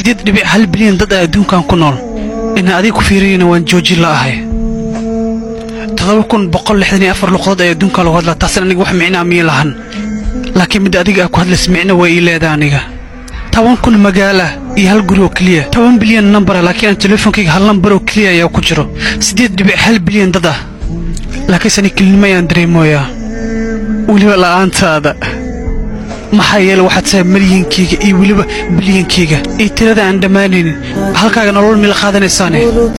siddeed dhibic hal bilyan dad ah adduunkan ku nool ina adiga ku fiiriyana waan joojin la'ahay toddoba kun boqol lixdan iyo afar luqadood ay adduunka lagu hadlaa taasna aniga wax micnaa miya lahan laakiin midda adiga aa ku hadlaysa micno waa ii leedaa aniga toban kun magaala iyo hal guri oo keliya toban bilyan nambara laakiin aan teleefonkayga hal nambar oo keliya ayaa ku jiro siddeed dhibic hal bilyan dad ah laakiinse ani kelinimo ayaan dareemooyaa weliba la'aantaada maxaa yeele waxaad tahay malyankayga iyo weliba bilyankayga iyo tirada aan dhammaanaynin halkaaga nolol mila qaadanaysaane